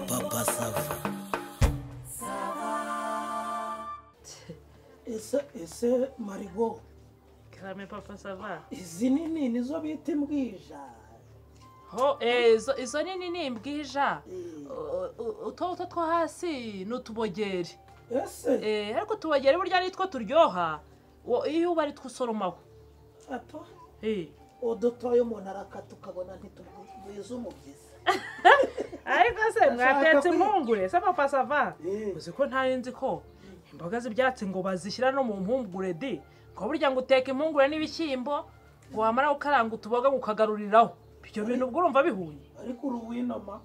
Papa Sava. ese ese marigo Karame papa sava. izi nini nizo bita imbwija Ho ezo izo nini ni imbwija. Uto two hasi ni utubogeri. ese Eh ariko utubogeri burya ni two turyoha. Wo- Iyo uba ari two usoromaho. ato Eh. udutoya umuntu arakata ukabona ntitugwiza umubyizi ariko se mwatetse kwi- impungure se papa sava Eh. uzi ko ntari nzi ko imboga z'ibyatsi ngo bazishyira no mu mpungure di ngo burya ngo uteka impungure n'ibishyimbo ngo wamara gukaranga utuboga ngo ukagaruriraho ibyo bintu ubwo urumva bihuye ariko uru winoma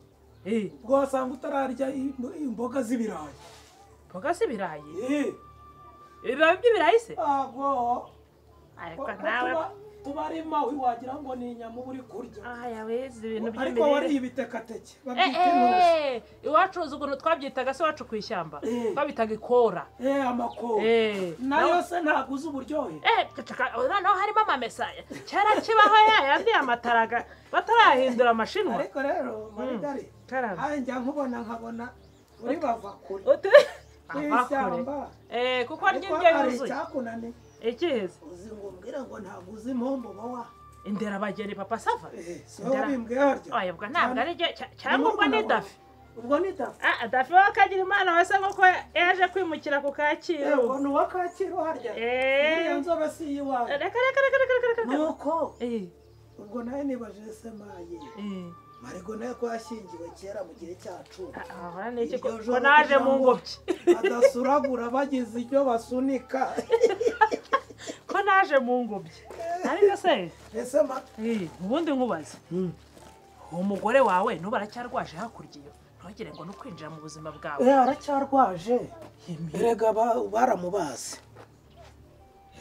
Eh, ubwo wasanga utararya im- imboga z'ibirayi imboga z'ibirayi Eh, ibibabi by'ibirayi se ntabwo ariko nawe tuba- tuba ari mawe wagira ngo ni inyama uba uri kurya aya wize ibintu ariko wariye by'imirire ibitekateke Eh, babyita intuza eh, iwacu uzi ukuntu twabyitaga se iwacu ku ishyamba Eh. twabitaga ikora eh amakoro Eh, nayo se ntabwo uzi uburyohe Eh, cacaka, ubu noneho harimo amamesaya kera kibaho ya yandi amataraga batarahindura amashinwa ariko rero marigari Karame. njya nkubona nkabona uri bava kure Utu- ku Ava ishyamba kure. Eh, kuko arya ariko indyo hari yuzuye icyakunani ikiheze uzi ngo umbwire ngo ntabwo uzi impombo bawa inderabageni papa sava si wowe bimbwiye harya oya ubwo ntabwo ari byo cya- cyangwa ubwo Nimurumuna ni wawe. dafi ubwo ni dafi Ah, ah, dafi we akagira imana wese nk'uko yaje kwimukira ku kacyiru ubwo ni uwa kacyiru harya Eh. uriya nzobe si iyiwawe reka reka reka reka reka reka reka nuko Eh, ubwo nawe nibajije semaye eh, marigo nawe ko yashyingiwe kera mu gihe cyacu ah, ah, ahora ni iki ko Iryo ko joro naje kugira mu ngo ngobyi badasuragura bagize ibyo basunika ko naje mu ngobyi ariko se ese ma Eh, ubundi nkubaze uwo mugore wawe nuba aracyarwaje hakurya iyo ntugire ngo ni ukwinjira mu buzima bwawe Eh, aracyarwaje erega ba- baramubaze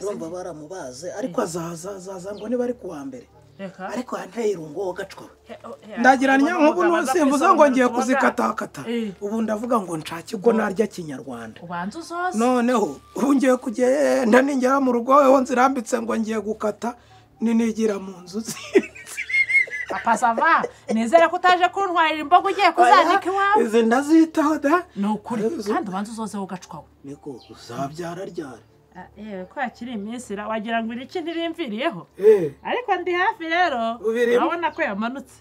urumva baramubaze ariko azaza azaza ngo niba ari kuwa mbere reka ariko yanteye irungo gacwa eh, oh, eh, ndagira abo ni nk'ubu bagabo baza simvuze ngo kwisobanura ngiye ku kuzikatakata Eh. ubu ndavuga ngo nshake ubwo narya kinyarwanda bagabo. ubanza uzoze noneho ubu ngiye kugenda ningera mu rugo weho nzirambitse ngo ngiye gukata ninigira mu nzu papa sava nizere ko utaje kuntwarira imboga ugiye kuzanika iwawe izi ndazitaho da ni ukuri Izo- kandi ubanza uzozeho gacwawe niko uzabyara ryari yewe ko hakiri iminsi ra- wagira ngo iriki ntirimviriyeho eh ariko ndi hafi rero Ubirimo. urabona ko yamanutse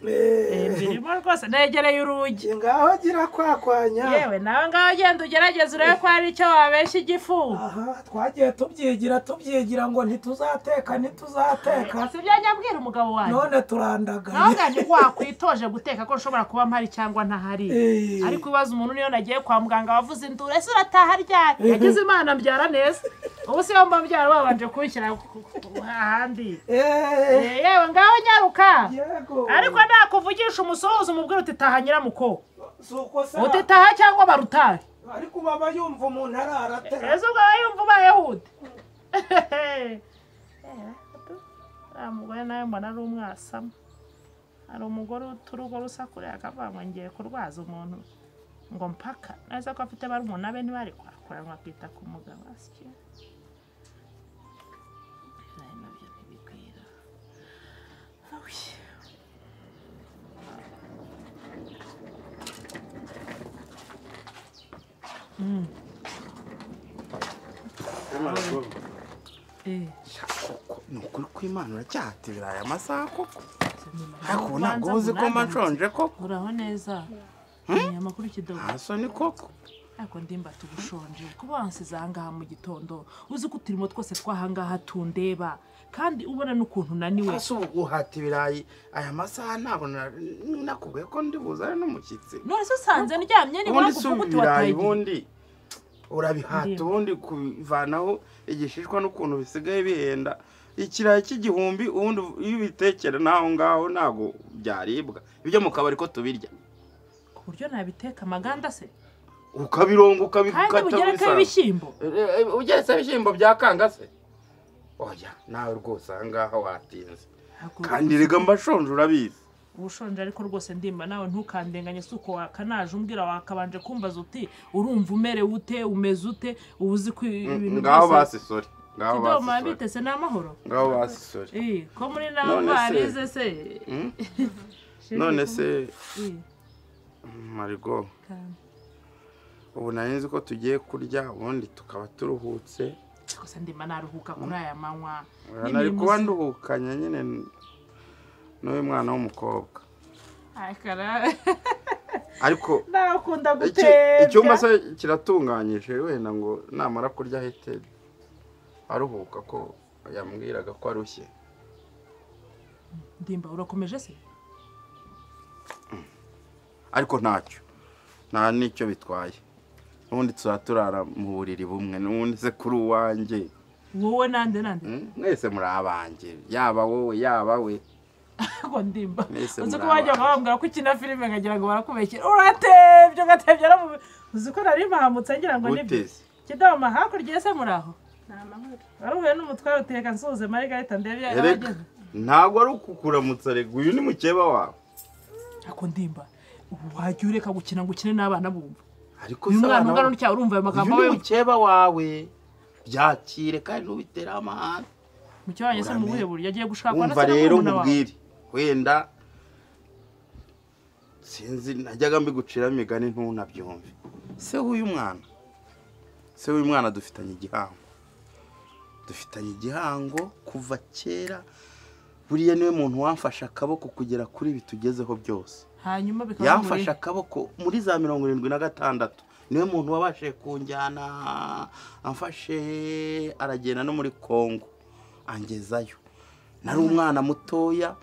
Eh. Eh, mbirimo rwose negereye urugi ngaho gira kwakwanya yewe nawe ngaho ugenda ugerageza urebe ko hari icyo wabeshya igifu aha twagiye tubyigira tubyigira ngo ntituzateka ntituzateka si ibyo ajya abwira umugabo wanjye none turandagaye nawe ngo wakwitoje guteka ko nshobora kuba mpari cyangwa ntahari Eh. ariko ibibazo umuntu niyo nagiye kwa muganga wavuze induru ese urataha ryari yagize imana mbyara neza ubu se wumva mbyara babanje kunshyira ku- ku- ku- ahandi Eh, Eh, yewe ngaho nyaruka yego ariko nakuvugisha umusozo umubwira uti taha nyiramuko si uko se uti taha cyangwa barutari ariko baba yumva umuntu araratera ese ubwo aba yumva ubayehudi uriya mugore nawe mbona ari umwasama hari umugore uturugo rusakuriye akavuga ngo ngiye kurwaza umuntu ngo mpaka neza ko afite barumuna be ntibari kwakuranwa akita ku mugabo asya nabyo ntibigwira Awuye. Eh, ni ukuri kw'imana uracyahatira aya masaha koko ariko ubu ntabwo ubanza uzi ko mba ngunanire. nshonje koko uraho neza ni amakuru kidogo nta soni koko ariko ndimba tugushonje kuba wansize ahangaha mu gitondo uzi ko uturimo twose tw'ahangaha tundeba kandi ubona n'ukuntu unaniwe ese ubu guhata ibirayi aya masaha ntabwo na- nakubwiye ko ndi buzane n'umushyitsi none se usanze ndyamye ni wowe ubundi si kuvuga uti ibirayi watayigiye ubundi urabihata Ndiyo. ubundi kubivanaho igishishwa n'ukuntu bisigaye bihenda ikirayi cy'igihumbi ubundi iyo ubitekera n'aho ngaho ntabwo byaribwa ibyo mu kabari ko tubirya ku buryo nabiteka amaganda se ukabironga kandi ukabikata bugerekaho bisanzwe. ibishyimbo Eh, eh, ugeretse ibishyimbo bya kangase oya nawe rwose aha ngaha watinze Ntabwo kandi rega mbashonje urabizi uba ushonje ariko rwose ndimba nawe ntukandenganye si uko wakanaje umbwira wakabanje kumbaza uti urumva umerewe ute umeze ute uba uzi ko ibintu ngaho byose basi sori ngaho kidomo basi sori yabitese ni amahoro ngaho basi sori Eh, ko muri nawe None se- barize se Mm? none se marigo ubu nari nzi ko tugiye kurya ubundi tukaba turuhutse gusa ndima naruhuka kuri aya manywa nari kuba nduhukanye nyine n'uyu mwana w'umukobwa akara ariko nakunda iki- gutembya icyumba se kiratunganyije wenda ngo namara kurya ahite aruhuka ko yambwiraga ko arushye ndimba urakomeje se ariko ntacyo nta n'icyo bitwaye n'ubundi tuzaba turara mu buriri bumwe n'ubundi se kuri uwanjye wowe nande nande Mm, mwese muri abanjye yaba wowe yaba we ariko ndimba Mwese uzi ko muri wajya abantu. bambwira ko ukina filime nkagira ngo barakubekera uratebye ugatebye aramubi uzi ko nari mpahambutse ngira ngo nibyo gute se kidoma hakurya ese muri aho waruhuye n'umutware uteka nsuze marigahita ndebe iyo Erega, yageze ntabwo ari ukukuramutsa rego uyu ni mukeba wawe ariko ndimba ubu wajya ureka gukina ngo ukine n'abana bumva ariko uyu se mwana abana ungana bo- n'utya urumva ayo magambo uyu ni we mukeba wawe byakire kandi ntubitereho amahane mu kibanyi se mu buhe buryo agiye gushakwa na wumva se na rero murumuna wawe nkubwire wenda sinzi najyaga mbigucira imigani ntunabyumve se w'uyu mwana se w'uyu mwana dufitanye igihango dufitanye igihango kuva kera buriya niwe muntu wamfashe akaboko kugera kuri ibi tugezeho byose hanyuma bikaba bimuri- yamfashe akaboko muri za mirongo irindwi na gatandatu niwe muntu wabashije kunjyana amfashe aragenda no muri congo angezayo nari umwana mutoya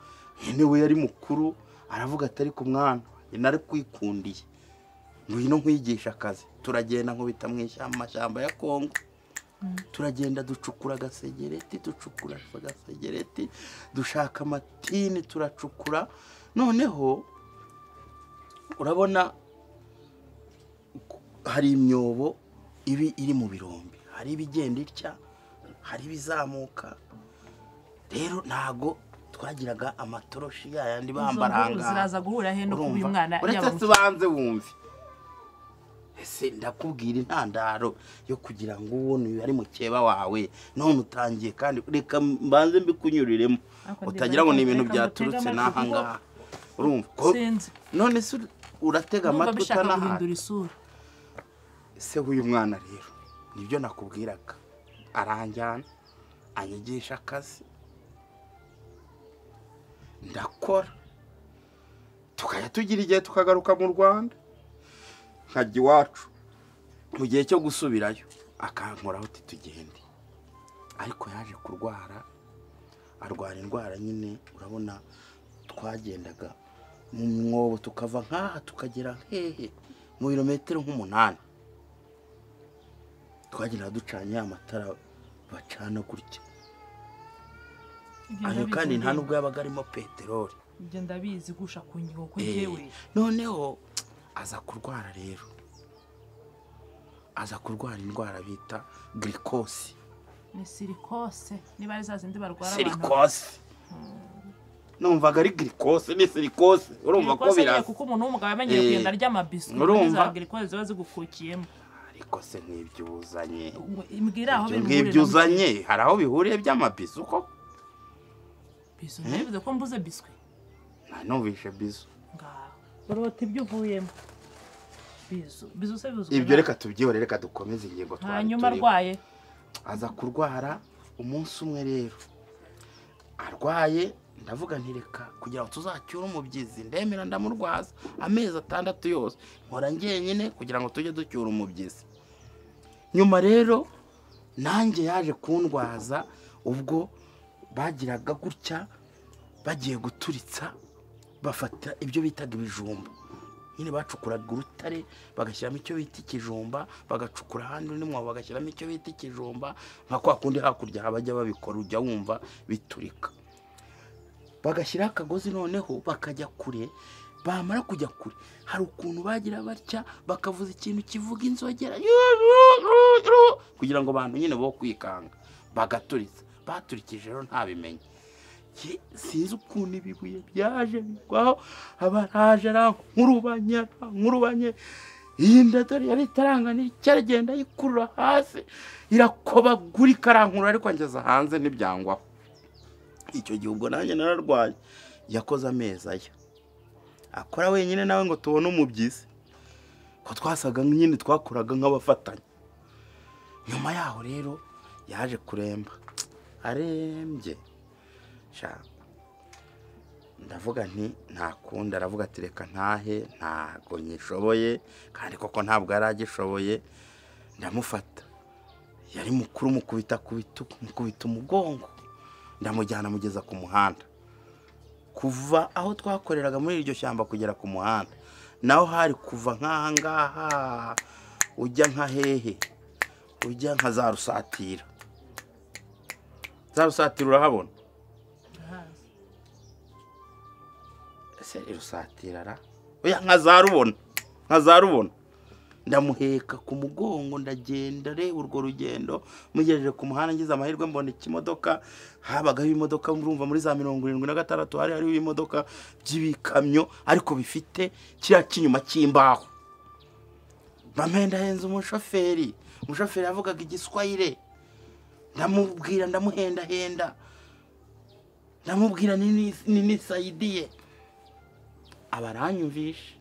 nyine we yari mukuru aravuga ati ariko umwana nari kwikundiye ngwino nkwigisha akazi turagenda nkubita mu ishyamba amashyamba ya congo turagenda ducukura agasegereti ducukura agasegereti dushaka amatini turacukura noneho urabona ku- hari imyobo ibi iri mu birombe hari ibigenda itya hari ibizamuka rero ntago twagiraga amatoroshi yayandi bambara izo nkuru ahangaha ziraza guhura he no kuba uyu mwana urumva uretse yaba- tubanze wumve ese ndakubwira intandaro yo kugira ngo ubone uyu ari mukeba wawe none utangiye kandi reka mbanze mbikunyuriremo Ariko ndibaza utagira ngo ni ibintu reka byaturutse mutege amatwi n'ahangaha urumva ko sinzi none se uratega numva amatwi bishaka utanahaga guhindura isura se w'uyu mwana rero nibyo nakubwiraga aranjyana anyigisha akazi ndakora tukajya tugira igihe tukagaruka mu rwanda nkajya iwacu mu gihe cyo gusubirayo akankoraho uti tugende ariko yaje kurwara arwara indwara nyine urabona twagendaga mu mwobo tukava nk'aha tukagera hehe mu birometero nk'umunani twagenda ducanye amatara bacana gutya Ibyo ayo ndabizi kandi nta ndimba. nubwo yabaga arimo peteroli ibyo ndabizi gusha ku nyigo ko Eh, njyewe noneho aza kurwara rero aza kurwara indwara bita girikosi ni sirikose niba ari za zindi barwara abantu sirikosi numvaga ari girikosi ni sirikosi urumva ko Sirikose nyine biraza kuko umuntu w'umugabo yamenyereye Eh, kugenda arya amabiswi urumva? za girikoze ziba zigukukiyemo ariko se nk'ibyo uzanye mbwira aho ibyo biri ngibyo uzanye hari aho bihuriye by'amabisi uko biso ntibivuze ko mbuze biswi nanubishe bizu ngaho urota ibyo uvuyemo bizo bizo se bizwi ibyo na- reka tubyihore reka dukomeze ingingo twari hanyuma turiho. arwaye aza kurwara umunsi umwe rero arwaye ndavuga nti reka kugira ngo tuzacyure umubyizi ndemera ndamurwaza amezi atandatu yose nkora njyenyine kugira ngo tujye ducyura umubyizi nyuma rero nanjye yaje kundwaza ubwo bagiraga gutya bagiye guturitsa bafata ibyo bitaga ibijumba nyine bacukuraga urutare bagashyiramo icyo bita ikijumba bagacukura ahandi undi mwobo bagashyiramo icyo bita ikijumba nka kwa kundi hakurya habajya babikora ujya wumva biturika bagashyiraho akagozi noneho bakajya kure bamara kujya kure hari ukuntu bagira batya bakavuza ikintu kivuga inzogera kugira ngo abantu nyine bo kwikanga bagaturiza baturikije rero ntabimenye Ye- sinzi ukuntu ibi bibuye byaje bigwaho abaraje arankurubanye arankurubanye iyi nda dore yari itaranganira icyaragenda yikurura hasi irakobagurika arankura ariko ngeze hanze ntibyangwaho icyo gihe ubwo nanjye nararwaye yakoze amezi aya akora wenyine nawe ngo tubone umubyizi ko twasaga nyine twakoraga nk'abafatanya nyuma yaho rero yaje kuremba arembye sha ndavuga nti nta kundi aravuga ati reka ntahe ntago nyishoboye kandi koko ntabwo yari agishoboye ndamufata yari mukuru mukubita ku bitugu mukubita umugongo ndamujyana mugeza ku muhanda kuva aho twakoreraga muri iryo shyamba kugera ku muhanda naho hari kuva nk'aha ngaha ujya nka hehe ujya nka za rusatira za rusatira urahabona ndahazi ese irusatira ra oya nka za rubona nka za rubona ndamuheka ku mugongo ndagenda reba urwo rugendo mugejeje ku muhanda ngize amahirwe mbona ikimodoka habagaho imodoka murumva muri za mirongo irindwi na gatandatu hari hariho ibimodoka by'ibikamyo ariko bifite kiriya cy'inyuma cy'imbaho mame ndahenze umushoferi umushoferi yavugaga igiswayire ndamubwira ndamuhendahenda ndamubwira nini ninisayidiye aba aranyumvishe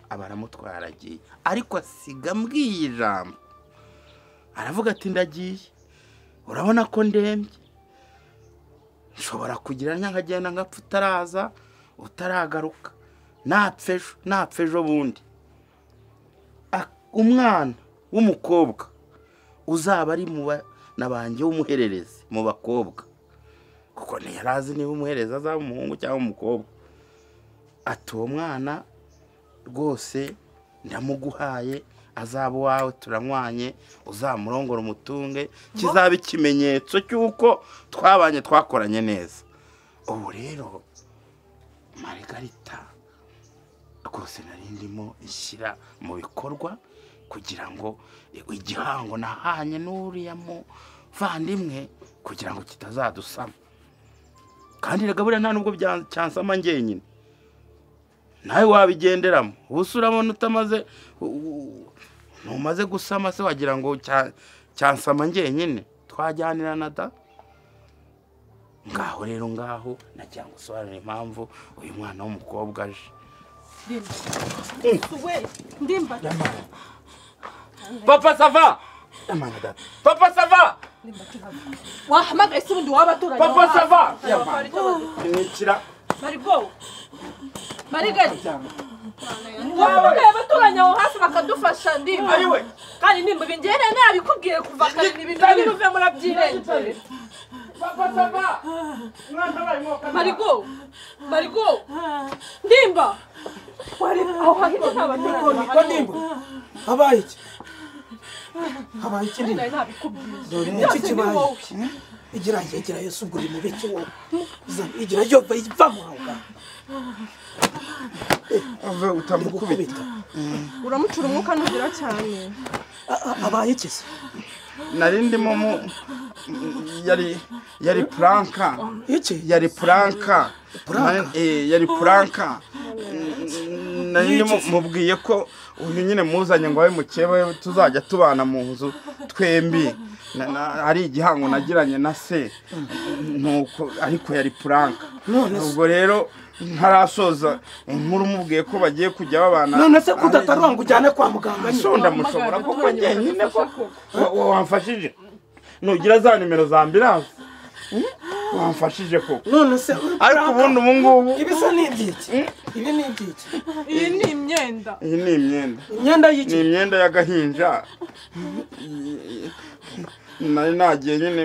aba aramutwara agiye ariko asiga mbwiye ijambo aravuga ati ndagiye urabona ko ndembye nshobora kugira nkagenda ngapfa utaraza utaragaruka napfa ejo napfa ejo bundi Ak- umwana w'umukobwa uzaba ari mu bana banjye w'umuhererezi mu bakobwa kuko ntiyarazi niba umuhereza azaba umuhungu cyangwa umukobwa ati uwo mwana rwose ndamuguhaye azaba uwawe turanywanye uzamurongora umutunge kizaba ikimenyetso cy'uko twabanye twakoranye neza ubu rero marigarita rwose nari ndimo ishyira mu bikorwa kugira ngo igihango nahanye n'uriya muvandimwe kugira ngo kitazadusama kandi reka buriya nta nubwo bya- cyansama njyenyine nawe wabigenderamo ubusa urabona utamaze u- u- ntumaze gusama se wagira ngo cya- cyansama njyenyine twajyanira na da ngaho rero ngaho nagira ngo usobanure impamvu uyu mwana w'umukobwa aje ndimba papa sava papa sava wahamagaye se ubundi waba aturanye papa aho sava hantu. imikira marigo marigali waba ureba abaturanyi aho hafi bakadufasha ndimba Ayiwe. kandi ndimba ibi ngewe nari nabikubwiye kuva kare ni ibintu biri buve muri abyirengere papa sava umwana wabaye mwoka marigo marigo ndimba wari aho hantu nta baturanye niko ndimba habaye iki habaye iki ndimba nari nabikubwiye dore Byose n'iki ni kibaye wowe. igira igira yesu ubwo uri mubiki wowe Zana, igira yo va va mu aho ngaho uri gukubita uramucura umwuka ntugira cyane A- a- abaye iki se nari ndimo mu yari yari puranka iki yari puranka Puranka? Na- eh, yari puranka nari ndimo Yigeze. mubwiye ko uyu nyine muzanye ngo abe mukeba tuzajya tubana mu nzu twembi Na- na- hari igihango nagiranye na se nuko ariko yari puranka None se- ubwo rero ntarasoza inkuru mubwiye ko bagiye kujya babana none se ko udatarura ngo ujyane kwa muganga nyine sonda mushobora kuko njyenyine koko Wa- wa- wamfashije nugira za nimero za ambirasi wamfashije koko none se uri ariko kuranga? ubundi ubu ngubu ibi se ni ibyiki ibi ni ibyiki iyi ni imyenda iyi ni imyenda imyenda ni y'iki imyenda y'agahinja nari nagiye nyine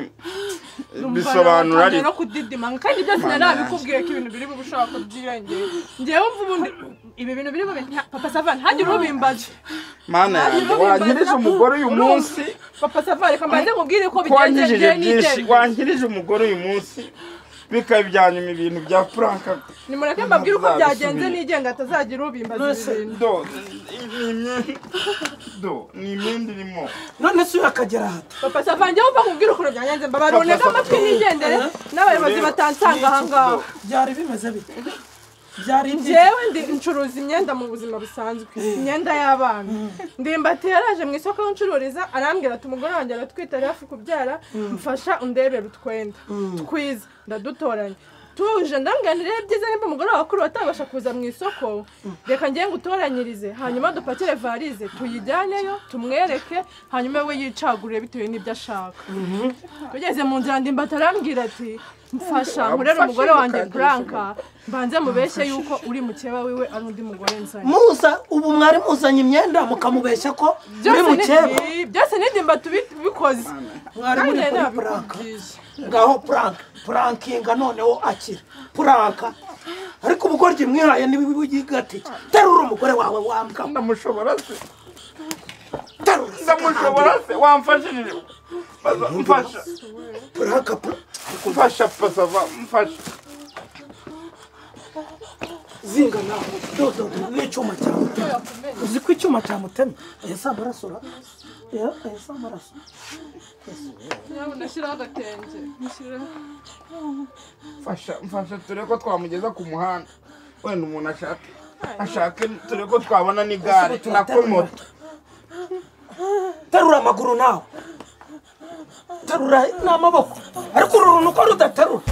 bisobanura Numva ariko no kudidima kandi byose nari nabikubwiye ko ibintu biri bube ushaka kubyirengera ngewe mva ubundi ibi bintu biri bube nta- papa savan ntagire ubimbaje mana yanjye wangirije umugore uyu munsi papa savan reka mbanze nkubwire ko wangirije bigendekeye byinshi n'ibyemezo wangirije umugore uyu munsi bikaba ibyanyuma ibintu bya puranka nimureke mbabwire uko byagenze Ntazabisubira. nigenga atazagira ubimbaza ibi bintu do ni imyenda do ni imyenda irimo none se uyu akagera ahata papa savan ngewe mva nkubwire ukuntu byagenze mbabare Papa unege Savan. amatwi nigendere n'abayobozi Rero, batansanga aha ngaha byari bimeze bite byari ibyiki ngewe ndi ncuruza imyenda mu buzima busanzwe imyenda y'abana ndimbati yaraje mu isoko aho ncururiza arambwira ati umugore wanjye aratwite ari hafi kubyara mfasha undebera utwenda twiza ndadutoranya tuje ndanganire byiza nimba umugore wawe kuri watabasha kuza mu isoko reka ngenge utoranyirize hanyuma dupakire varize tuyijyaneyo tumwereke hanyuma we yicagurire bitewe n'ibyo ashaka tugeze mu nzira ndimba atarambwira ati mfasha nkorere umugore wanjye buranka mbanze mubeshye yuko uri mukeba wiwe ari undi mugore nzanye muza ubu mwari muzanye imyenda mukamubeshya ko muri byose ni mukeba byose ni ndimba tubikoze mwari muri Kandi kuri puranka ngaho puranka purankinga noneho akira puranka ariko ubugoryi mwihaye ntibibugigatiye terura umugore wawe wambwa ndamushobora se terura ndamushobora se wamfashije Baza- mfasha puranka pura- mfasha pasava mfasha zinga nawe dododo n'icyuma cya mutema uzi ko icyuma cya mutema ese amarasura ese amarasura ndashyiraho agatenge mfasha mfasha turebe ko twamugeza ku muhanda wenda umuntu ashake ashake turebe ko twabona n'igare na komoto terura amaguru nawe terura n'amaboko ariko uru runtu uko rudaterura